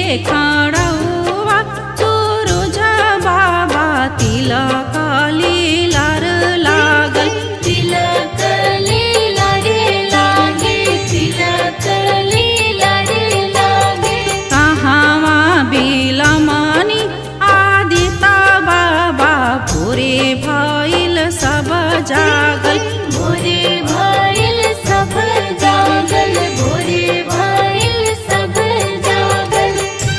खाडौवा सुरुज बाबा तिलक लीलार लागल तिलक लीला रे लागे तिलक लीला रे लागे कहाँवा बिलमनी आदित बाबा भोरे भइल सब जागल भोरे भइल सब जागल भोरे भइल सब जागल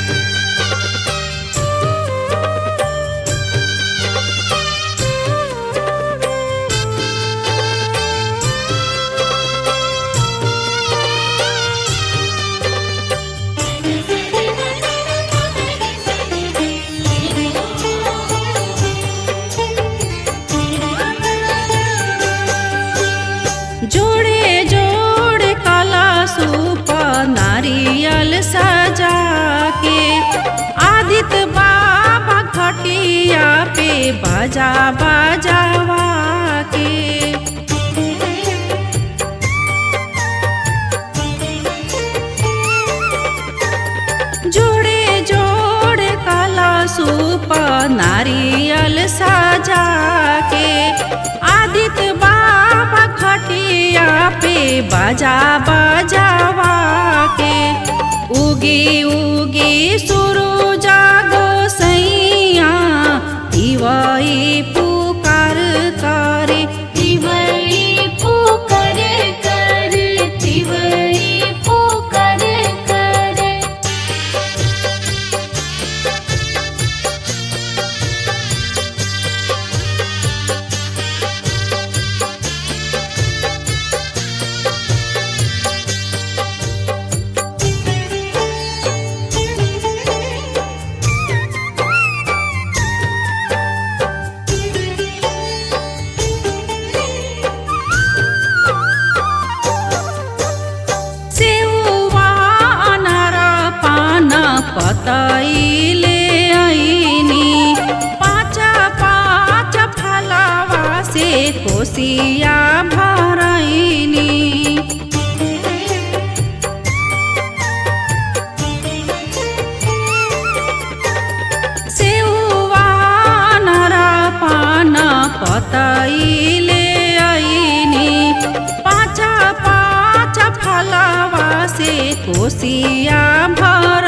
जोडे जोडे कला सूप नारियल सजा के आदित बाबा घटिया पे बजा बजावा के जोडे जोडे कला सूप नारियल सजा के आदित बाबा खटिया पे बजा बजावा के उगी उगी सुरु जागो सैया दिवाई पुकार करे तिवई पुकार कर तिवई पुकार कर सेउवा अनार पान पतैले ऐनी पाँच पाँच फलवा से कोसिया भरैनी सेउवा अनार पान पतैले ऐनी पाँच पाँच फलवा से कोसिया भर